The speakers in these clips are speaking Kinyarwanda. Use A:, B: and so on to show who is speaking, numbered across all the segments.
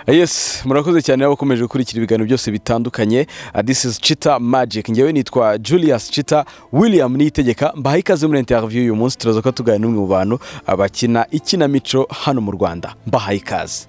A: yes murakoze cyane abakomeje gukurikira ibiganiro byose bitandukanye this is chita magic ngewe nitwa julius chita william niyitegeka mbahaye ikaze muri interview uyu munsi turaza ko tuganira n'umwe mu bantu bakina ikinamico hano mu rwanda mbahaye ikaze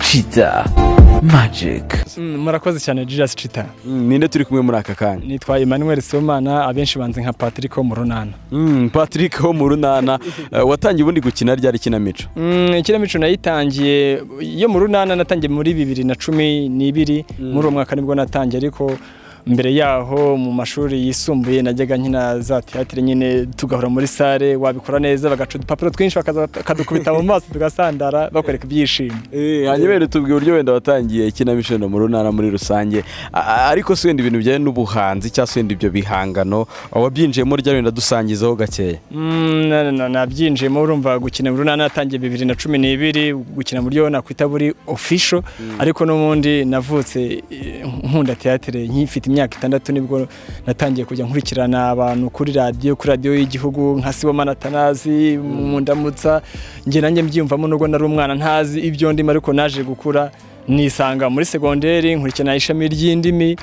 B: chita magic
C: murakoze cyane julius cita
A: Mm, ninde turi kumwe muri aka kanya
C: nitwa emmanuel somana abenshi banze nka patrick wo mu runana
A: Mm, patrick wo mu runana eh, watangiye ubundi gukina ryari ikinamico
C: Mm, ikinamico nayitangiye yo mu runana natangiye muri bibiri na cumi n'ibiri muri uwo mwaka nibwo natangiye ariko mbere yaho mu mashuri yisumbuye najyaga nkina za teatire nyine tugahora muri sale wabikora neza bagaca udupapuro twinshi bakaza- bakadukubita mu maso tugasandara bakwereka ibyishimo
A: hanyuma rero tubwira uburyo wenda watangiye ikinamico no mu runana muri rusange A- ariko si wenda ibintu bijyanye n'ubuhanzi cyangwa se wenda ibyo bihangano wabyinjiyemo rya wenda dusangizaho gakeya
C: Mm, na- na- nabyinjiyemo urumva gukina mu runana natangiye bibiri na cumi n'ibiri gukina mu buryo nakwita buri ofisho ariko n'ubundi navutse eh, nkunda teatire nkifite imyaka itandatu nibwo natangiye kujya nkurikirana abantu kuri radiyo kuri radiyo y'igihugu nka siboma na tanazi mu ndamutsa njye nanjye mbyiyumvamo nubwo nari umwana ntazi ibyo ndimo ariko naje gukura nisanga muri segonderi nkurikirana ishami ry'indimi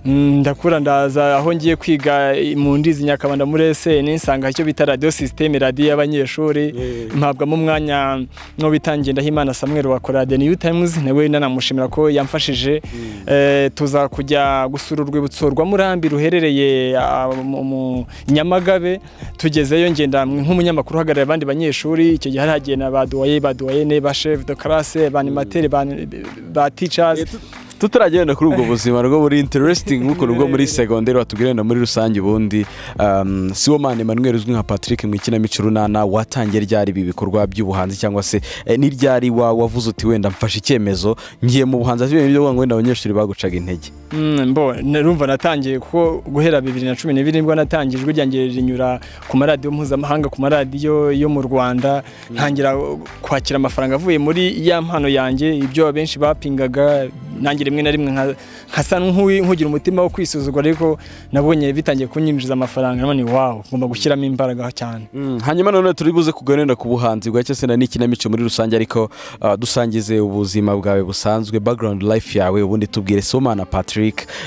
C: Mm, ndakura ndaza aho ngiye kwiga i- mu ndizi nyakabanda muri ese nisanga icyo bita radiyo sisiteme radiyo y'abanyeshuri mpabwamo umwanya n'uwo bita Ngendahimana Samuel wakora The New Times nawe nanamushimira ko yamfashije Eh, tuza kujya gusura urwibutso rwa Murambi ruherereye ah, mu- mu Nyamagabe tugezeyo ngenda nk'umunyamakuru uhagarariye abandi banyeshuri icyo gihe hari hagenda ba duwaye ba duwayene ba chef de classe ba animateur ba, ba teachers
A: tutaragenda kuri ubwo buzima rwo buri interesting nk'ukuntu bwo muri segonderi watubwira wenda muri rusange ubundi um, siwomani emmanuel uzwi nka patrick mu ikinamico runana watangiye ryari ibi bikorwa by'ubuhanzi cyangwa se eh, n'iryari wa wavuze uti wenda mfashe icyemezo ngiye mu buhanzi ati ibyo ngo wenda abanyeshuri bagucaga intege
C: Mm, mbo narumva natangiye kuko guhera bibiri na cumi n'ibiri nibwo natangiye ijwi ryanjye rinyura ku maradiyo mpuzamahanga ku maradiyo yo mu rwanda ntangira kwakira amafaranga avuye muri ya mpano yanjye ibyo abenshi bapingaga nanjye rimwe na rimwe nka- nkasa nk'uwi- nk'ugira umutima wo kwisuzugura ariko nabonye bitangiye kunyinjiza amafaranga none wawo ngomba gushyiramo imbaraga cyane
A: Mm, hanyuma nanone turi buze kuganira ku buhanzi bwa cyangwa se na n'ikinamico muri rusange ariko uh, dusangize ubuzima bwawe busanzwe background life yawe ubundi tubwire somana patrick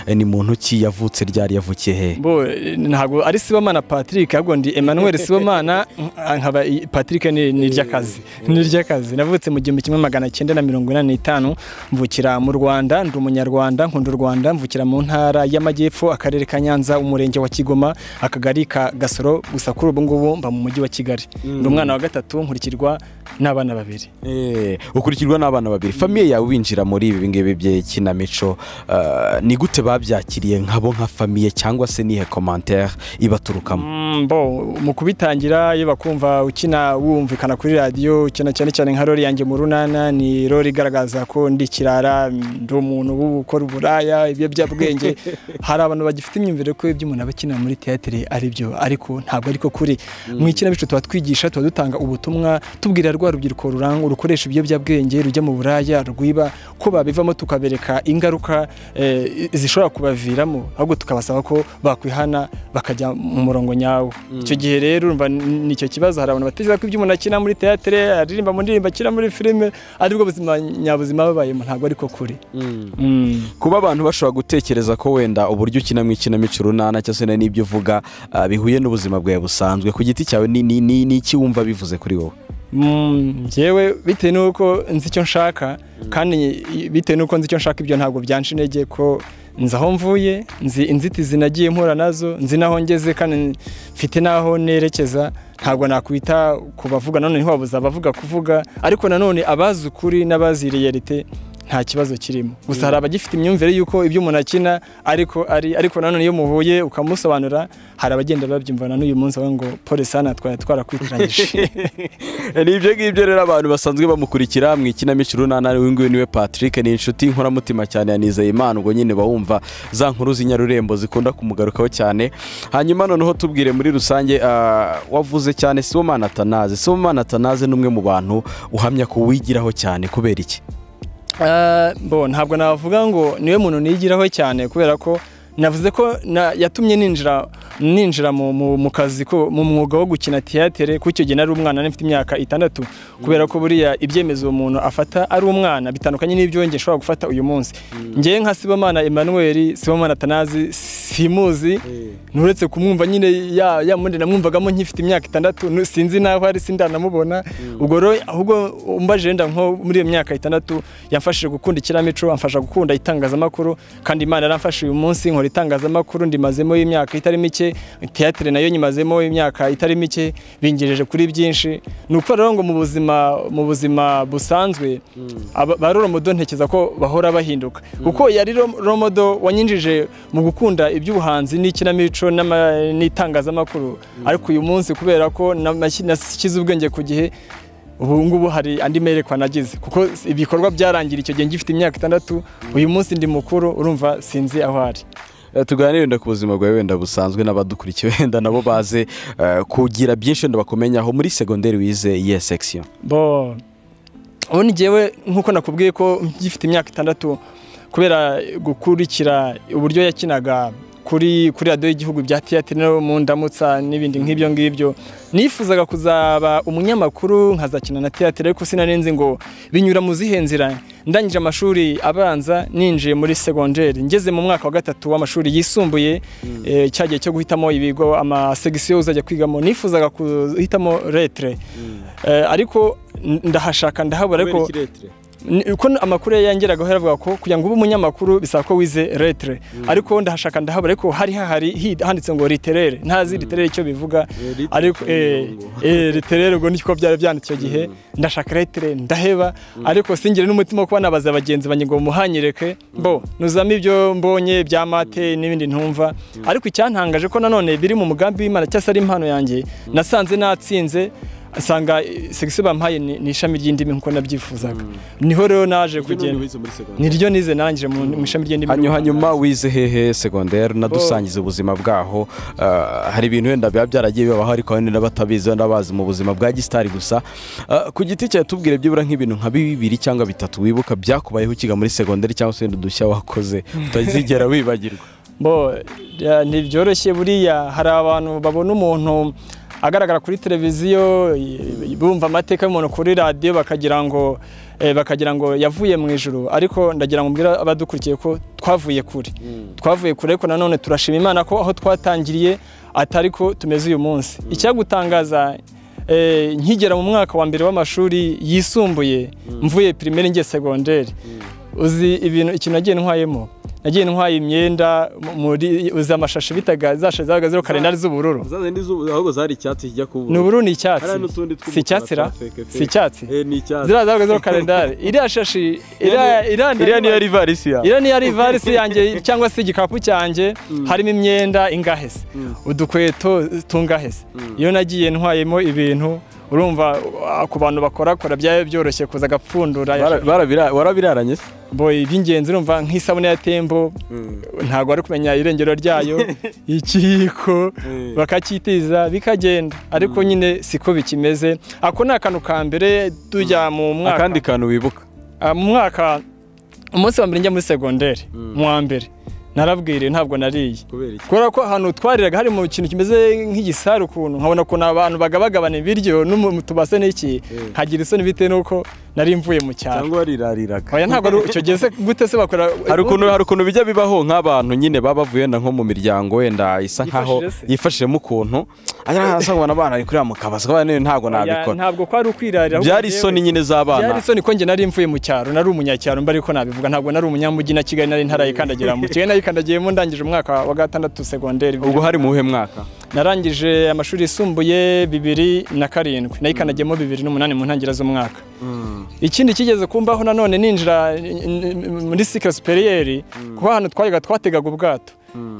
A: eh, ni muntu ki yavutse ryari yavukiye hehe
C: bo eh, ntabwo ari sibomana patrick ahubwo ndi emmanuel sibomana nk- nkaba i- patrick ni ni iry'akazi ni iry'akazi navutse mu gihumbi kimwe magana cyenda na mirongo inani n'itanu mvukira mu rwanda ndi umunyarwanda nkunda u rwanda mvukira mu ntara y'amajyepfo akarere ka nyanza umurenge wa kigoma akagari ka gasoro gusa kuri ubu ngubu mba mu mujyi wa kigali ndi umwana wa gatatu nkurikirwa n'abana babiri
A: Eh, ukurikirwa n'abana babiri famiye yawe winjira muri ibi ngibi by'ikinamico eh, ni gute babyakiriye nkabo nka famiye cyangwa se nihe komantere ibaturukamo
C: Mm, bo mu kubitangira iyo bakumva ukina wumvikana kuri radiyo ukina cyane cyane nka rori yanjye mu runana ni rori igaragaza ko ndi kirara ndi umuntu w'ukora uburaya ibiyobyabwenge hari abantu bagifite imyumvire ko ibyo umuntu aba akina muri teatire ari byo ariko ntabwo ariko kuri mu ikinamico tuba twigisha tuba dutanga ubutumwa tubwira rwa rubyiruko rurangwa rukoresha ibiyobyabwenge rujya mu buraya rwiba ko babivamo tukabereka ingaruka eh, zishobora kubaviramo ahubwo tukabasaba ko bakwihana bakajya mu murongo nyawo icyo gihe rero urumva ni icyo kibazo hari abantu batekereza ko ibyo umuntu akina muri teatire aririmba mu ndirimbo akina muri filime aribwo buzima nyabuzima babayemo ntabwo ariko kuri Mm.
A: kuba abantu bashobora gutekereza ko wenda uburyo ukinamo ikinamico runana cyangwa se n'ibyo uvuga eh, bihuye n'ubuzima bwawe busanzwe ku giti cyawe ni ni- ni- ni iki wumva bivuze kuri wowe
C: Mm, njyewe bitewe n'uko nzi icyo nshaka kandi bitewe n'uko nzi icyo nshaka ibyo ntabwo byanca intege ko nzi aho mvuye nzi inzitizi nagiye mpura nazo nzi n'aho ngeze kandi mfite n'aho nerekeza ntabwo nakwita ku bavuga nanone ntiwabuze abavuga kuvuga ariko nanone abazi ukuri n'abazi realite nta kibazo kirimo gusa hari abagifite imyumvire y'uko ibyo umuntu akina ariko ari ariko nanone iyo muhuye ukamusobanura hari abagenda babyumva na n'uyu munsi bavuga ngo pole sana twari twarakwitiranyije
A: ni ibyo ngibyo rero abantu basanzwe bamukurikira mu ikinamico runana uyu nguyu niwe patrick ni inshuti nkoramutima cyane ya nizeyimana ubwo nyine bawumva za nkuru z'inyarurembo zikunda kumugarukaho cyane hanyuma noneho tubwire muri rusange ah, wavuze cyane sibomana atanaze sibomana atanaze ni umwe mu bantu uhamya ko wigiraho cyane kubera iki
C: Eh, bo ntabwo navuga ngo niwe muntu nigiraho cyane kubera ko navuze ko na- yatumye ninjira ninjira mu- mu mu kazi ko mu mwuga wo gukina tiyatere kuko icyo gihe nari umwana nari mfite imyaka itandatu kubera ko buriya ibyemezo umuntu afata ari umwana bitandukanye n'ibyo njye nshobora gufata uyu munsi ngewe nka sibomana emmanuel sibomana tanazi simuzi nturetse kumwumva nyine ya ya mundi namwumvagamo nkifite imyaka itandatu nu- sinzi naho ari sindanamubona ubwo rero ahubwo umbaje wenda nko muri iyo myaka itandatu yamfashije gukunda ikinamico amfasha gukunda itangazamakuru kandi imana yaramfashije uyu munsi nkora itangazamakuru ndimazemo y'imyaka itari mike teatire nayo nyimazemo imyaka itari mike bingereje kuri byinshi ni ukuvuga rero ngo mu buzima mu buzima busanzwe aba- ba romodo ntekereza ko bahora bahinduka kuko yari ro- romodo wanyinjije mu gukunda iby'ubuhanzi n'ikinamico n'ama- n'itangazamakuru ariko uyu munsi kubera ko namashyi- nashyize ubwenge ku gihe ubu ngubu hari andi merekwa nagize kuko ibikorwa byarangira icyo gihe ngifite imyaka itandatu uyu munsi ndi mukuru urumva sinzi aho ari
A: Eh, tuganire wenda ku buzima bwawe wenda busanzwe n'abadukurikiye wenda nabo baze eh, kugira byinshi wenda bakumenyaho muri segonderi wize iyihe section
C: bo ubundi ngewe nk'uko nakubwiye ko ngifite imyaka itandatu kubera gukurikira uburyo yakinaga kuri kuri radiyo y'igihugu bya tiyatire no mu ndamutsa n'ibindi nk'ibyo ngibyo nifuzaga kuzaba umunyamakuru nkazakina na tiyatire ariko sinarenze ngo binyura mu zihe nzira ndangije amashuri abanza ninjiye muri segonderi ngeze mu mwaka wa gatatu w'amashuri yisumbuye eh, cya gihe cyo guhitamo ibigo amasegisiyo uzajya kwigamo nifuzaga guhitamo retere Eh, ariko n- ndahashaka ndahabura ariko ni- uko n- amakuru yangeragaho yaravuga ko kugira ngo ube umunyamakuru bisaba ko wize retere ariko ndahashaka ndahabura ariko hari hahari hi- handitse ngo riterere ntazi riterere icyo bivuga ariko eh, eh, riterere ubwo niko byari byanditse icyo gihe ndashaka retere ndaheba ariko singire n'umutima wo kuba nabaza bagenzi banjye ngo muhanyereke bo nuzamo ibyo mbonye bya mate n'ibindi ntumva ariko icyantangaje ko nanone biri mu mugambi w'imana cyangwa se ari impano yanjye nasanze natsinze asanga segisiyo bampaye ni ni ishami ry'indimi nk'uko nabyifuzaga niho rero naje kugenda niryo nize narangije mu mu ishami ry'indimi
A: hanyuma hanyuma wize hehe segonderi unadusangiza ubuzima bwaho Eh, hari ibintu wenda biba byaragiye bibaho ariko wenda batabizi wenda bazi mu buzima bwa gisitari gusa Eh, ku giti cyawe tubwire byibura nk'ibintu nka bibiri cyangwa bitatu wibuka byakubayeho ukiga muri segonderi cyangwa se wenda udushya wakoze utazigera wibagirwa
C: bo ya, ntibyoroshye buriya hari abantu babona umuntu agaragara kuri televiziyo y- bumva amateka y'umuntu kuri radiyo bakagira ngo eh, bakagira ngo yavuye mu ijuru ariko ndagira ngo mbwira abadukurikiye ko twavuye kure twavuye kure ariko nanone turashima imana ko aho twatangiriye atari ko tumeze uyu munsi icyagutangaza Eh, nkigera mu mwaka wa mbere w'amashuri yisumbuye mvuye pirimeri ngiye segonderi uzi ibintu ikintu nagiye ntwayemo nagiye ntwaye imyenda mu- muri uzi amashashi bitaga zashashi zabaga ziriho karendari z'ubururu
A: ahubwo zari icyatsi kijya kuba
C: ni ubururu ni icyatsi
A: Hariya n'utundi tw'umukara
C: si icyatsi ra
A: twa feke feke.
C: si icyatsi
A: ni icyatsi
C: ziriya zabaga ziriho karendari iriya shashi iriya
A: iriya niyo
C: iriya
A: ari ivarisi yawe
C: iyo niyo ari ivarisi yanjye cyangwa se igikapu cyanjye harimo imyenda ingahe se udukweto tungahe se iyo nagiye ntwayemo ibintu urumva uh, ku bantu bakorakora byaba byoroshye kuza agapfundura
A: Bara- barabira- warabiraranye se
C: boy iby'ingenzi urumva nk'isabune ya tembo ntabwo ari kumenya irengero ryayo ikiyiko bakacyitiza bikagenda ariko nyine siko bikimeze ako ni akantu ka mbere tujya mu mwaka
A: akandi kantu wibuka
C: Ah, mu mwaka umunsi wa mbere njya muri segonderi mu wa mbere narabwiriye ntabwo nariye
A: kubera iki
C: kubera ko ahantu twariraga hari mu kintu kimeze nk'igisare ukuntu nkabona ukuntu abantu bagabagabana ibiryo no mu tubase n'iki nkagira isoni bitewe n'uko nari mvuye mu cyaro
A: cyangwa warirariraga
C: oya ntabwo ari icyo gihe se gute se bakora
A: hari ukuntu hari ukuntu bijya bibaho nk'abantu nyine baba bavuye wenda nko mu miryango wenda isa nkaho
C: Yifashije se.
A: yifashijemo ukuntu ajya asa nkubona abana ari kurira mu kabaza kubera niyo ntabwo
C: Oya,
A: nabikora
C: ntabwo kwari ukwirarira ahubwo
A: byari
C: njyewe-
A: isoni nyine
C: byari
A: z'abana
C: isoni ko njye nari mvuye mu cyaro nari umunyacyaro mba ariko nabivuga ntabwo nari umunyamujyi na kigali nari ntarayikandagira mu kigali nayikandagiyemo ndangije umwaka wa gatandatu segonderi
A: ubwo hari mu buhe mwaka
C: narangije amashuri yisumbuye bibiri na karindwi nayikanagiyemo bibiri n'umunani mu ntangiriro z'umwaka ikindi kigeze kumbaho nanone ninjira n- n- muri sikire superiyeri kuko ahantu twayaga twategaga ubwato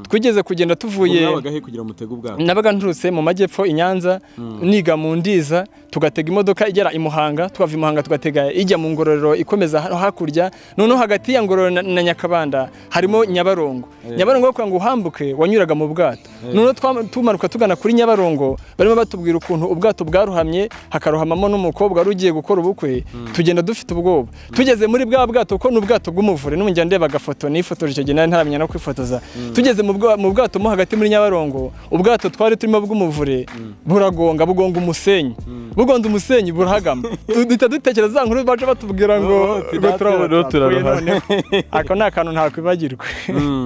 C: twigeze kugenda tuvuye
A: kugira mutege ubwabo
C: nabaga nturutse mu majyepfo i nyanza niga mu ndiza tugatega imodoka igera i muhanga tukava i muhanga tugatega ijya mu ngororero ikomeza hano hakurya noneho hagati ya ngororero na- na nyakabanda harimo nyabarongo nyabarongo kugira ngo uhambuke wanyuraga mu bwato noneho twa- tumanuka tugana kuri nyabarongo barimo batubwira ukuntu ubwato bwaruhamye hakaruhamamo n'umukobwa wari ugiye gukora ubukwe tugenda dufite ubwoba tugeze muri bwa bwato ko ni ubwato bw'umuvure n'umujyana ndeba agafoto nifotoje icyo gihe nari ntaramenya no kwifotoza tugeze tugeze mu bwa- mu bwato mo hagati muri nyabarongo ubwato twari turimo bw'umuvure buragonga bugonga umusenyi bugonze umusenyi burahagama Tu- duhita dutekereza za nkuru baca batubwira ngo
A: Oh,
C: ngo
A: tidate,
C: turabona
A: no,
C: twapfuye
A: turarohama.
C: noneho. ako ni akantu ntakwibagirwa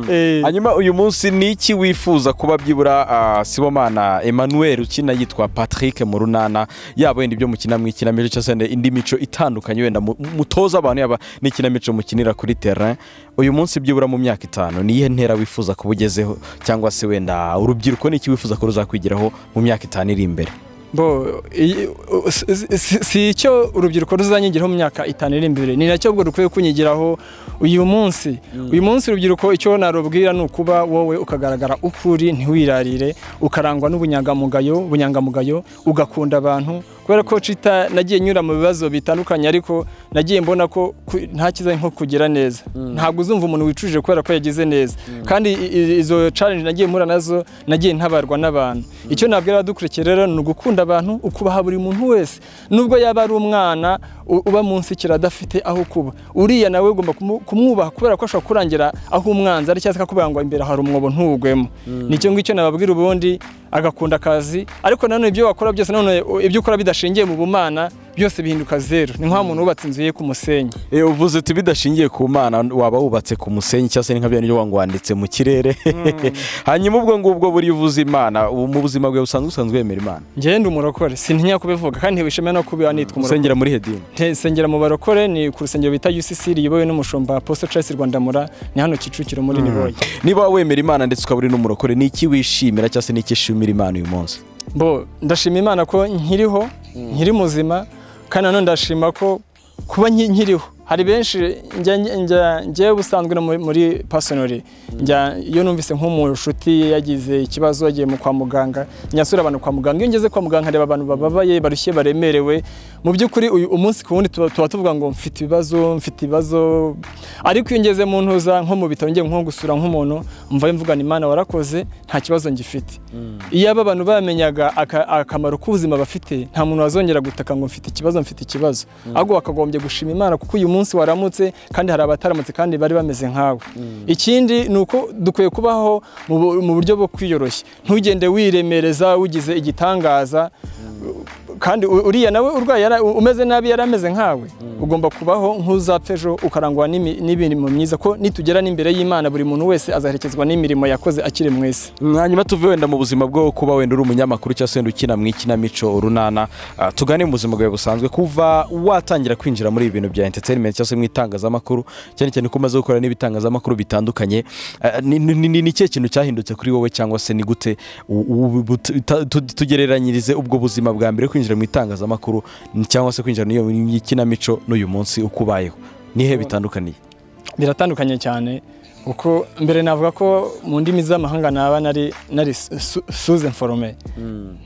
C: Eh,
A: hanyuma uyu munsi ni iki wifuza kuba byibura ah, sibomana emmanuel ukina yitwa patrick mu runana yaba wenda ibyo mukina mu ikinamico cyangwa se wenda indi mico itandukanye wenda mu- mutoza abantu yaba n'ikinamico mukinira kuri terrain uyu munsi byibura mu myaka itanu ni iyihe ntera wifuza kuba ugezeho cyangwa se wenda urubyiruko ni iki wifuza ko ruzakwigiraho mu myaka itanu iri imbere
C: bo iyi- u- si- si- si icyo urubyiruko ruzanyigiraho mu myaka itanu iri imbere ni nacyo ubwo rukwiye kunyigiraho uyu munsi uyu munsi urubyiruko icyo narubwira ni ukuba wowe ukagaragara uko uri ntiwirarire ukarangwa n'ubunyangamugayo bunyangamugayo ugakunda abantu kubera ko cita nagiye nyura mu bibazo bitandukanye ariko nagiye mbona ko ku- nta cyiza nko kugira neza ntabwo uzumva umuntu wicujije kubera ko yagize neza kandi i- i- izo challenge nagiye mpura nazo nagiye ntabarwa n'abantu icyo nabwira abadukurikira rero ni ugukunda abantu ukubaha buri muntu wese nubwo yaba ari umwana u- uba munsi kira adafite aho kuba uriya nawe ugomba kumu- kumwubaha kubera ko ashobora kurangira aho umwanzi ari cyangwa se akakubwira ngo imbere hari umwobo ntugwemo nicyo ngicyo nababwira ubundi agakunda akazi ariko nanone ibyo wakora byose nanone u- ibyo ukora bidashingiye mu bumana byose bihinduka zeru ni nka muntu wubatse inzu ye ku musenyi
A: Eh, uvuze uti bidashingiye ku mana waba wubatse ku musenyi cyangwa se ni nka bya ngo wanditse mu kirere hanyuma ubwo ngubwo buriya uvuze imana ubu mu buzima bwawe busanzwe usanzwe wemera imana
C: ngende umurokore sintinya kubivuga kandi ntibishimira no kuba nitwa umurokore
A: usengera muri hedini
C: Te- Nsengera mu barokore ni ku rusengero bita UCC riyobowe n'umushumba Apostle Charles Rwandamura ni hano Kicukiro muri Niboye.
A: niba wemera imana ndetse ukaba uri n'umurokore ni iki wishimira cyangwa se ni iki ushimira imana uyu munsi
C: Bo ndashima Imana ko nkiriho, nkiri muzima kandi nanone ndashima ko kuba nki- nkiriho. Hari benshi njya njya njyewe busanzwe no muri- muri personally njya iyo numvise nk'umushuti yagize ikibazo yagiye mu kwa muganga nyasura abantu kwa muganga iyo ngeze kwa muganga nkareba abantu bababaye barushye baremerewe mu by'ukuri uyu umunsi ku wundi tuba tuba tuvuga ngo mfite ibibazo mfite ibibazo ariko iyo ngeze mu ntuza nko mu bitaro ngiye nko gusura nk'umuntu mvayo mvuga ni imana warakoze nta kibazo ngifite iyo aba abantu bamenyaga aka- akamaro k'ubuzima bafite nta muntu wazongera gutaka ngo mfite ikibazo mfite ikibazo ahubwo wakagombye gushima imana kuko uyu munsi waramutse kandi hari abataramutse kandi bari bameze nkawe ikindi ni uko dukwiye kubaho mu bu- mu buryo bwo kwiyoroshya ntugende wiremereza ugize igitangaza kandi u- uriya nawe urwaye yara- u- umeze nabi yari ameze nkawe ugomba kubaho nk'uzapfa ejo ukarangwa n'imi- n'imirimo myiza ko nitugera n'imbere y'imana buri muntu wese azaherekezwa n'imirimo yakoze akiri mu isi
A: hanyuma tuve wenda mu buzima bwo kuba wenda uri umunyamakuru cyangwa se wenda ukina mu ikinamico runana Ah, tugane mu buzima bwawe busanzwe kuva watangira kwinjira muri ibi bintu bya entertainment cyangwa se mu itangazamakuru cyane cyane ko umaze gukora n'ibitangazamakuru bitandukanye Ah, ni- ni ni- ni ikihe kintu cyahindutse kuri wowe cyangwa se ni gute u- u- bu- ta- tu- tugereranyirize ubwo buzima bwa mbere kwinjira mu itangazamakuru cyangwa se kwinjira mu ikinamico n'uyu munsi uko ubayeho nihe bitandukaniye
C: biratandukanye cyane kuko mbere navuga ko mu ndimi z'amahanga naba nari nari suze forome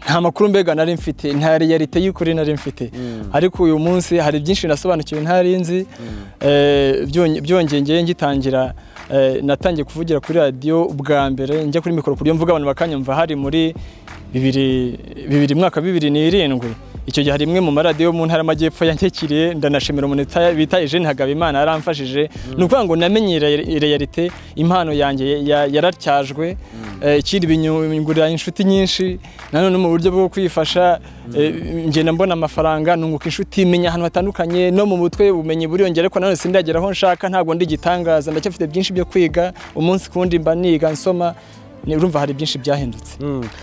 C: nta makuru mbega nari mfite nta realite y'ukuri nari mfite ariko uyu munsi hari byinshi nasobanukiwe ntari nzi Eh, byonge- byongeye ngewe ngitangira eh, natangiye kuvugira kuri radiyo ubwa mbere njya kuri mikoro kuburyo mvuga abantu bakanyumva hari muri bibiri bibiri mwaka wa bibiri n'irindwi icyo gihe hari imwe mu maradiyo yo mu ntara y'amajyepfo yankekiriye ndanashimira umuntu ita- bita Eugene Hagabimana yaramfashije ni ukuvuga ngo namenye rea- realite impano yanjye ya- yaratyajwe Eh, ikindi binyungurira inshuti nyinshi nanone mu buryo bwo kwifasha eh, ngenda mbona amafaranga nunguka inshuti menya ahantu hatandukanye no mu mutwe ubumenyi buriyongera ariko nanone sindagera aho nshaka ntabwo ndi igitangaza ndacyafite byinshi byo kwiga umunsi ku wundi mba niga nsoma ni- urumva hari byinshi byahindutse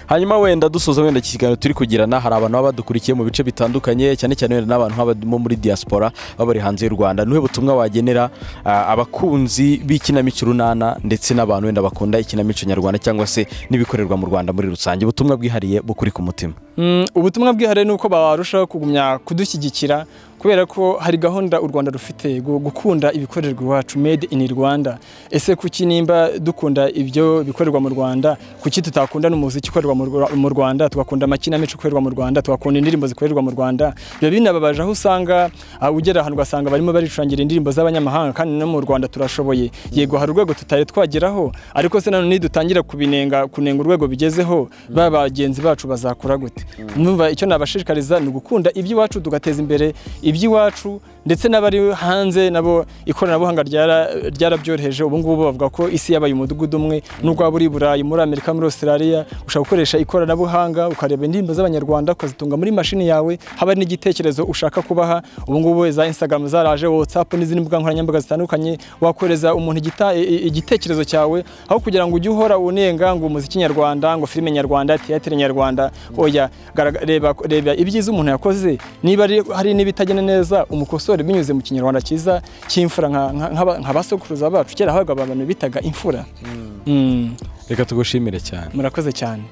A: hanyuma wenda dusoza wenda iki kiganiro turi kugirana hari abantu baba badukurikiye mu bice bitandukanye cyane cyane wenda n'abantu nk'aba bo muri diaspora baba bari hanze y'u rwanda ni butumwa wagenera ah, abakunzi b'ikinamico runana ndetse n'abantu wenda bakunda ikinamico nyarwanda cyangwa se n'ibikorerwa mu rwanda muri rusange ubutumwa bwihariye bukuri ku mutima
C: Mm, ubutumwa bwihariye ni uko barushaho kugumya kudushyigikira kubera ko hari gahunda u rwanda rufite gu- gukunda ibikorerwa iwacu made in rwanda ese kuki nimba dukunda ibyo bikorerwa mu rwanda kuki tutakunda n'umuziki ukorerwa mu Rwa- mu rwanda tugakunda amakinamico akorerwa mu rwanda tugakunda indirimbo zikorerwa mu rwanda biba binababaje aho usanga ah, ugera ahantu ugasanga barimo baricurangira indirimbo z'abanyamahanga kandi no mu rwanda turashoboye yego hari urwego tutari twageraho ariko se nanone nidutangira kubinenga kunenga urwego bigezeho ba bagenzi bacu bazakora gute numva icyo nabashishikariza ni ugukunda iby'iwacu tugateza imbere i- iby'iwacu ndetse n'abari hanze nabo ikoranabuhanga ryara- ryarabyoroheje ubu ngubu bavuga ko isi yabaye umudugudu umwe n'ubwo waba uri i burayi muri amerika muri australia ushobora gukoresha ikoranabuhanga ukareba indirimbo z'abanyarwanda ukazitunga muri mashini yawe haba hari n'igitekerezo ushaka kubaha ubu ngubu za instagram zaraje whatsapp n'izindi mbuga nkoranyambaga zitandukanye wakohereza umuntu igita- i- i- igitekerezo cyawe aho kugira ngo ujye uhora unenga ngo umuziki nyarwanda ngo filime nyarwanda teatere nyarwanda oya garaga- reba reba ibyiza umuntu yakoze niba ari- hari n'ibitagenda neza umukosore binyuze mu kinyarwanda cyiza cy'imfura nka- nka- nk'aba- nka basokuruza bacu kera habaga abantu bitaga imfura Mm.
A: reka tugushimire cyane
C: murakoze cyane